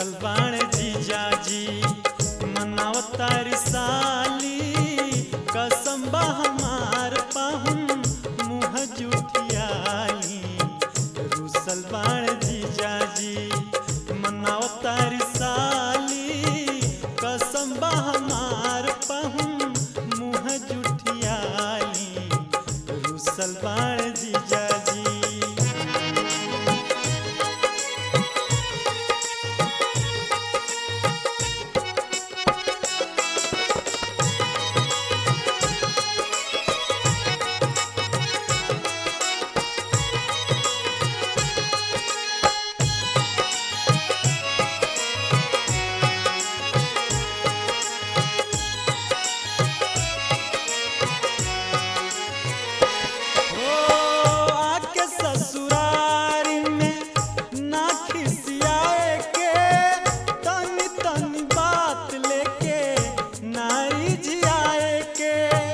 रुसल बाण जीजाजी मनावतारी साली कसम बा हमार पाहुन मुँह जुठियाली रुसल बाण जीजाजी मनावतारी साली कसम बा हमार पाहुन मुँह जुठियाली रुसल बाण जीजाजी ओ आके ससुरारी में ना खिसियाए के तनी तनी बात लेके नारी जियाए के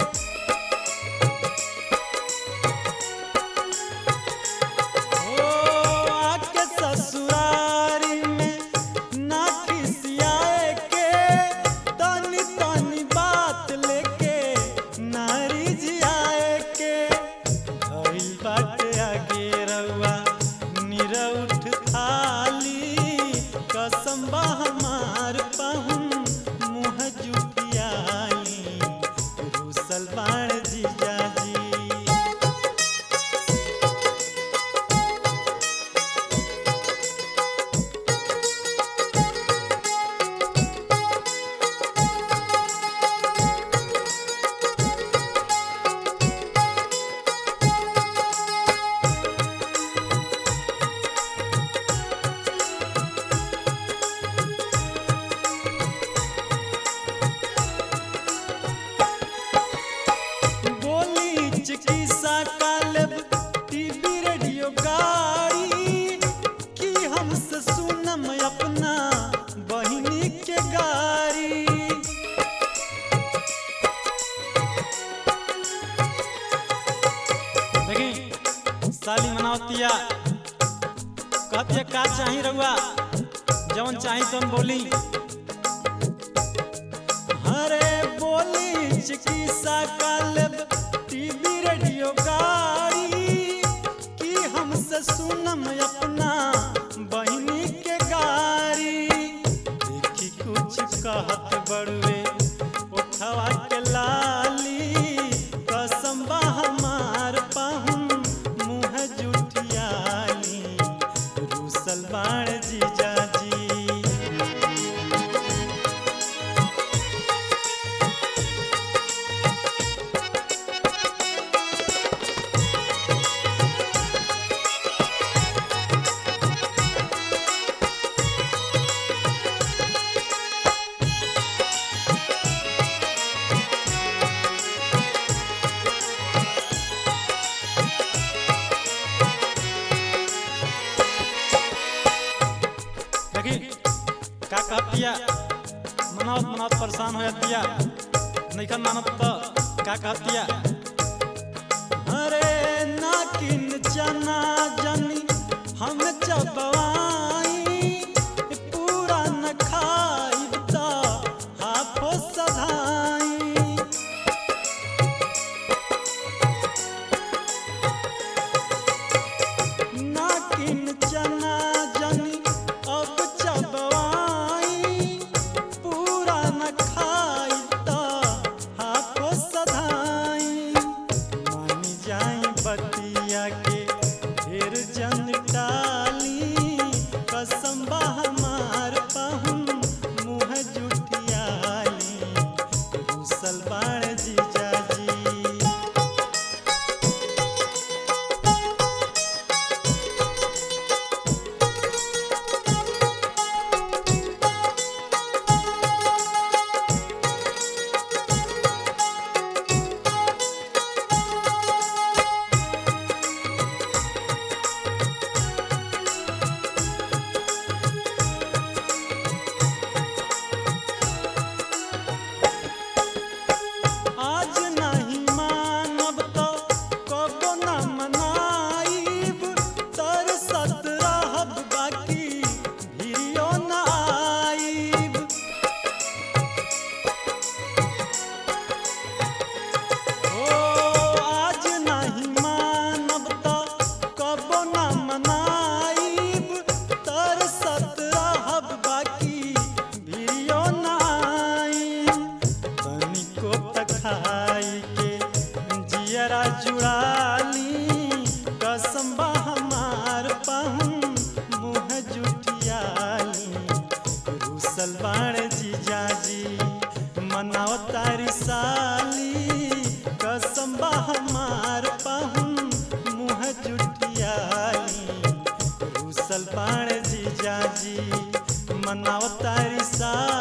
ओ आके ससुरारी में ना खिसियाए के तनी तनी बात लेके नारी जियाए के भइल बाटे आगे रउआ निरउठ थाली कसम बा हमार पाहुन मुँह जुटियाली रुसल बाण जीजाजी गोली चिकित्सा कालब टीवी रेडियो गाड़ी की हमसे सुनम अपना बहिनी के गारी देखी साली मनावतिया कहतिया का चाही रउआ जवन चाही तुम बोली हरे बोली चिकित्सा कालब टीवी रेडियो गाड़ी की हमसे सुनम अपना बहिनी के गारी देखी कुछ कहत बड़वे उठवा के लाली कसम बा हमार पाहुन मुँह जुठियाली रूसल बाण जीजाजी देखी का कहतिया मनावत मनावत परेशान हो जातिया नैखन मानत तो का कहतिया अरे नाकिन चना जनी हम चबवाई पूरा न खाई तो हाथों सधाई नाकिन चना जनी अब चबवाई पूरा न खाई तो हाथों सधाई मानी जाई बतिया के ढेर जन टाली जी मनावतारी साली